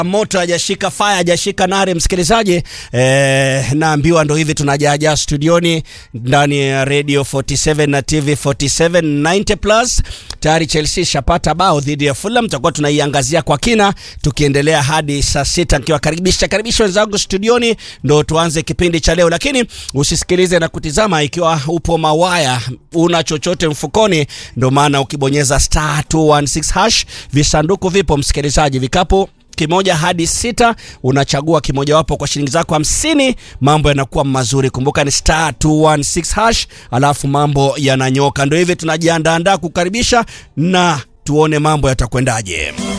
moto hajashika fire hajashika nare msikilizaji eh, naambiwa ndo hivi tunajaajaa studioni ndani ya radio 47 na tv 47 90 plus tayari chelsea shapata bao dhidi ya fulham tutakuwa tunaiangazia kwa kina tukiendelea hadi saa sita nikiwakaribisha karibisha wenzangu studioni ndo tuanze kipindi cha leo lakini usisikilize na kutizama ikiwa upo mawaya una chochote mfukoni ndo maana ukibonyeza star 216 hash visanduku vipo msikilizaji vikapu kimoja hadi sita unachagua kimojawapo kwa shilingi zako hamsini mambo yanakuwa mazuri kumbuka ni star 216 hash alafu mambo yananyoka ndo hivi tunajiandaandaa kukaribisha na tuone mambo yatakwendaje